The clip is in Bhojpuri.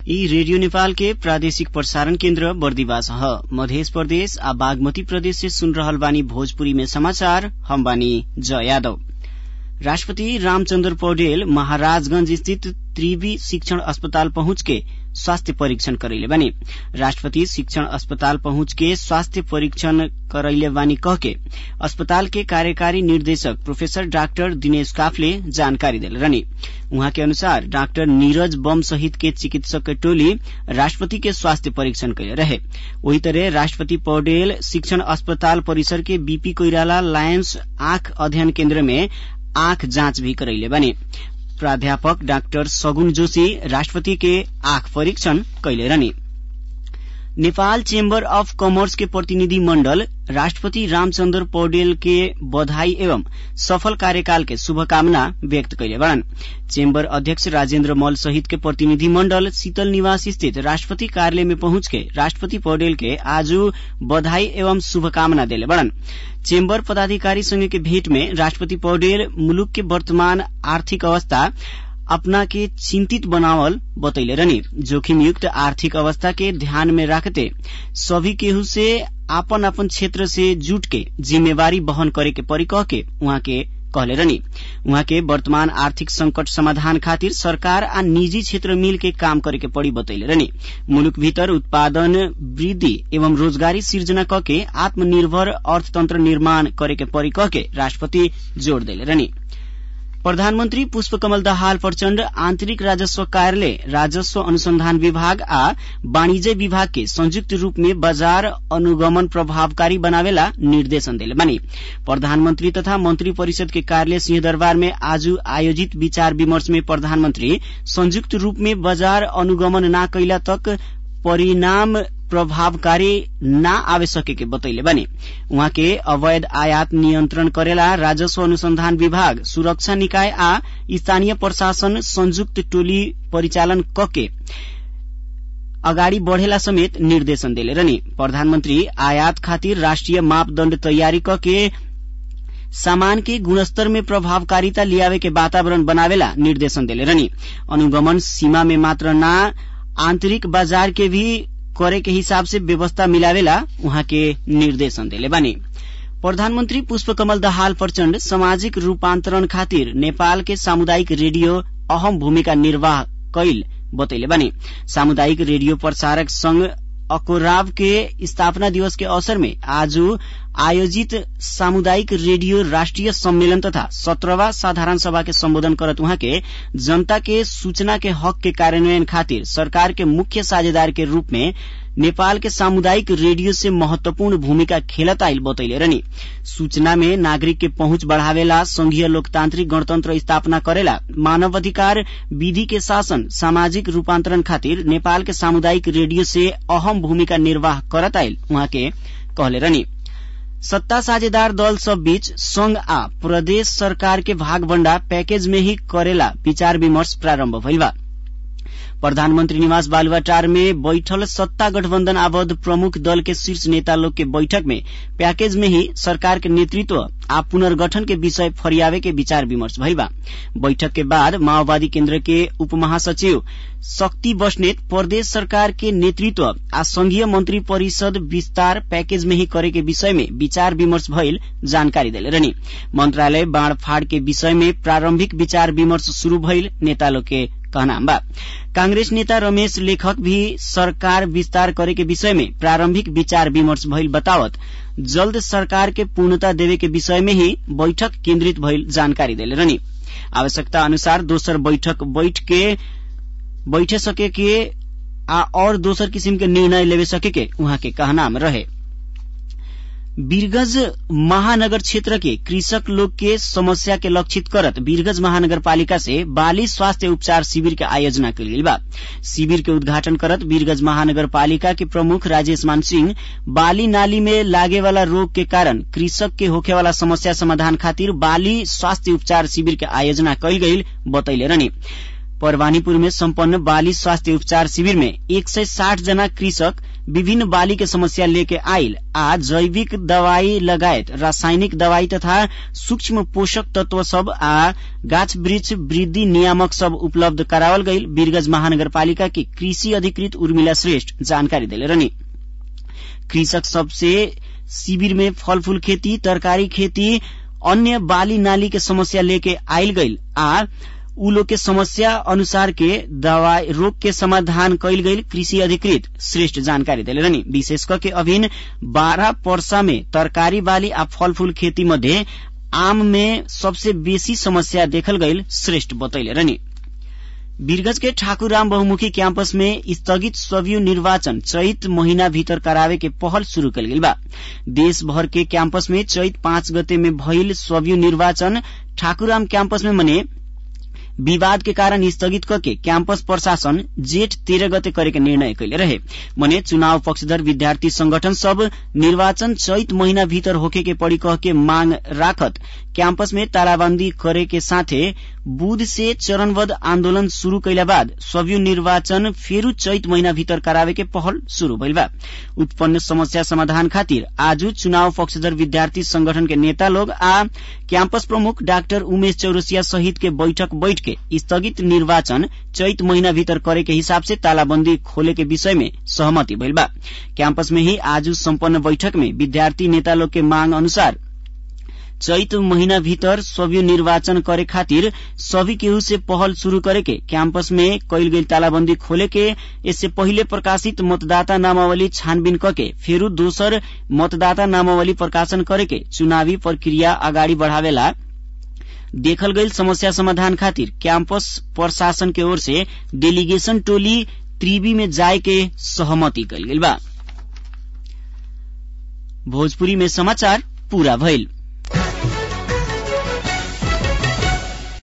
यी रेडियो नेपाल के प्रादेशिक प्रसारण केन्द्र बर्दिवास ह मध्य प्रदेश आ बागमती प्रदेश से सुन रहल बानी भोजपुरी में समाचार हम बानी जय यादव राष्ट्रपति रामचन्द्र पौडेल महाराजगंज स्थित त्रिवी शिक्षण अस्पताल पहुंच के स्वास्थ्य परीक्षण करैले बानी राष्ट्रपति शिक्षण अस्पताल पहुंच के स्वास्थ्य परीक्षण करैले बानी कह के अस्पताल के कार्यकारी निर्देशक प्रोफेसर डाक्टर दिनेश काफले जानकारी देले रहनी उहाँ के अनुसार डाक्टर नीरज बम सहित के चिकित्सक के टोली राष्ट्रपति के स्वास्थ्य परीक्षण कैले रहे वही तरह राष्ट्रपति पौडेल शिक्षण अस्पताल परिसर के बीपी कोइराला लायंस आंख अध्ययन केन्द्र में आंख जाँच भी करैले बानी प्राध्यापक डाक्टर सगुन जोशी राष्ट्रपति के आंख परीक्षण कैले रहनी नेपाल चेम्बर अफ कमर्स के प्रतिनिधि मण्डल राष्ट्रपति रामचन्द्र पौडेल के बधाई एवं सफल कार्यकाल के शुभकामना व्यक्त कैले बड़न चेम्बर अध्यक्ष राजेन्द्र मल सहित के प्रतिनिधि मण्डल शीतल निवास स्थित राष्ट्रपति कार्यालय में पहुंच के राष्ट्रपति पौडेल के आज बधाई एवं शुभकामना देले बड़न चेम्बर पदाधिकारी संघ के भेंट में राष्ट्रपति पौडेल मुलुक के वर्तमान आर्थिक अवस्था अपना के चिंतित बनावल बतैले रहनी जोखिम युक्त आर्थिक अवस्था के ध्यान में रखते सभी केहू से आपन आपन क्षेत्र से जुट के जिम्मेवारी बहन करे के परी कह के उहाँ के कहले रहनी उहाँ के वर्तमान आर्थिक संकट समाधान खातिर सरकार आ निजी क्षेत्र मिल के काम करे के पड़ी बतैले रहनी मुलुक भीतर उत्पादन वृद्धि एवं रोजगारी सिर्जना क के आत्मनिर्भर अर्थतंत्र निर्माण करे के परी कह के राष्ट्रपति जोड़ देले रहनी प्रधानमन्त्री पुष्पकमल दाहाल प्रचण्ड आन्तरिक राजस्व कार्यालय राजस्व अनुसंधान विभाग आ वाणिज्य विभाग के संयुक्त रूप में बजार अनुगमन प्रभावकारी बनावेला निर्देशन देले बानी प्रधानमन्त्री तथा मंत्री परिषद के कार्यालय सिंहदरबार में आज आयोजित विचार विमर्श में प्रधानमन्त्री संयुक्त रूप में बजार अनुगमन न कैला तक परिणाम प्रभावकारी न आवे सके के बतैले बानी उहाँ के अवैध आयात नियन्त्रण करेला राजस्व अनुसंधान विभाग सुरक्षा निकाय आ स्थानीय प्रशासन संयुक्त टोली परिचालन कके अगाडि बढ़ेला समेत निर्देशन देले रहनी प्रधानमन्त्री आयात खातिर राष्ट्रिय मापदण्ड तयारी कके सामान के गुणस्तर में प्रभावकारिता लियावे के वातावरण बनावेला निर्देशन देले रहनी अनुगमन सीमा में मात्र न आन्तरिक बाजार के भी करे के हिसाब से व्यवस्था मिलावेला उहाँ के निर्देशन देले बानी प्रधानमन्त्री पुष्पकमल दाहाल प्रचण्ड सामाजिक रूपान्तरण खातिर नेपाल के सामुदायिक रेडियो अहम भूमिका निर्वाह कैल बतैले बानी सामुदायिक रेडियो प्रसारक संघ अकोराव के स्थापना दिवस के अवसर में आज आयोजित सामुदायिक रेडियो राष्ट्रिय सम्मेलन तथा सत्रहवा साधारण सभा के सम्बोधन करत उहाँ के जनता के सूचना के हक के कार्यान्वयन खातिर सरकार के मुख्य साझेदार के रूप में नेपाल के सामुदायिक रेडियो से महत्वपूर्ण भूमिका खेलत आइल बतैले रहनी सूचना में नागरिक के पहुंच बढ़ावेला संघीय लोकतांत्रिक गणतंत्र स्थापना करेला मानव अधिकार विधि के शासन सामाजिक रूपान्तरण खातिर नेपाल के सामुदायिक रेडियो से अहम भूमिका निर्वाह करत आइल उहाँ के कहले रहनी सत्ता साझेदार दल सब बीच संघ आ प्रदेश सरकार के भागवण्डा पैकेज में ही करेला विचार विमर्श प्रारम्भ भइल बा प्रधानमन्त्री निवास बालुवाटार में बैठल सत्ता गठबन्धन आबद्ध प्रमुख दल के शीर्ष नेता लोग के बैठक में पैकेज में ही सरकार के नेतृत्व आ पुनर्गठन के विषय फरियावे के विचार विमर्श भइल बा बैठक के बाद माओवादी केन्द्र के उप महासचिव शक्ति बस्नेत प्रदेश सरकार के नेतृत्व आ संघीय मंत्री परिषद विस्तार पैकेज में ही करे के विषय में विचार विमर्श भइल जानकारी देले रहनी मंत्रालय बाढ़फाड़ के विषय में प्रारंभिक विचार विमर्श शुरू भइल नेता लोग के कहना बा कांग्रेस नेता रमेश लेखक भी सरकार विस्तार करे के विषय में प्रारंभिक विचार विमर्श भइल बतावत जल्द सरकार के पूर्णता देवे के विषय में ही बैठक केन्द्रित भइल जानकारी देले रहनी आवश्यकता अनुसार दोसर बैठक बैठ के बैठे सके के आ और दोसर किसिम के निर्णय लेवे सके के उहाँ के कहना रहे वीरगंज महानगर क्षेत्र के कृषक लोग के समस्या के लक्षित करत वीरगंज महानगर पालिका से बाली स्वास्थ्य उपचार शिविर के आयोजना कल गई बा शिविर के उद्घाटन करत वीरगंज महानगर पालिका के प्रमुख राजेश मान सिंह बाली नाली में लागे वाला रोग के कारण कृषक के होखे वाला समस्या समाधान खातिर बाली स्वास्थ्य उपचार शिविर के आयोजना कल गई बतैले रहनी परवानीपुर में सम्पन्न बाली स्वास्थ्य उपचार शिविर में एक सय साठ जना कृषक विभिन्न बाली के समस्या लेके आयल आ जैविक दवाई लगायत रासायनिक दवाई तथा सूक्ष्म पोषक तत्व सब आ गाछ वृक्ष वृद्धि नियामक सब उपलब्ध करावल गईल वीरगंज महानगरपालिका की कृषि अधिकृत उर्मिला श्रेष्ठ जानकारी देले रहनी कृषक सबसे शिविर में फल फूल खेती तरकारी खेती अन्य बाली नाली के समस्या लेके आयल गईल आ उ लोग के समस्या अनुसार के दवाई रोग के समाधान कैल गईल कृषि अधिकृत श्रेष्ठ जानकारी देले रहनी विशेष करके अभिन बारह पर्सा में तरकारी बाली आ फल फूल खेती मध्ये आम में सबसे बेसी समस्या देखल गईल श्रेष्ठ बतैले रहनी वीरगंज के ठाकुरराम बहुमुखी कैंपस में स्थगित स्वयं निर्वाचन चैत महीना भीतर करावे के पहल शुरू कल गई बा देश भर के कैंपस में चैत पाँच गते में भइल स्वयं निर्वाचन ठाकुरराम कैंपस में मने विवाद के कारण स्थगित करके कैंपस प्रशासन जेठ तेरह गते करे के निर्णय कैले रहे मने चुनाव पक्षधर विद्यार्थी संगठन सब निर्वाचन चैत महीना भीतर होके के पड़ी कह के मांग राखत कैंपस में तालाबंदी करे के साथे बुध से चरणबद्ध आन्दोलन शुरू कैला बाद स्वयं निर्वाचन फेरू चैत महीना भीतर करावे के पहल शुरू भइल बा उत्पन्न समस्या समाधान खातिर आज चुनाव पक्षधर विद्यार्थी संगठन के नेता लोग आ कैंपस प्रमुख डाक्टर उमेश चौरसिया सहित के बैठक बैठ के स्थगित निर्वाचन चैत महीना भीतर करे के हिसाब से तालाबंदी खोले के विषय में सहमति भइल बा कैंपस में ही आज सम्पन्न बैठक में विद्यार्थी नेता लोग के मांग अनुसार चैत महीना भीतर स्वयं निर्वाचन करे खातिर सभी केहू से पहल शुरू करे के कैंपस में कैल गई तालाबंदी खोले के इससे पहिले प्रकाशित मतदाता नामावली छानबीन करके फेरू दोसर मतदाता नामावली प्रकाशन करे के चुनावी प्रक्रिया अगाडि बढ़ावेला देखल गई समस्या समाधान खातिर कैंपस प्रशासन के ओर से डेलीगेशन टोली त्रिवी में जाए के सहमति कल गई बा भोजपुरी में समाचार पूरा भइल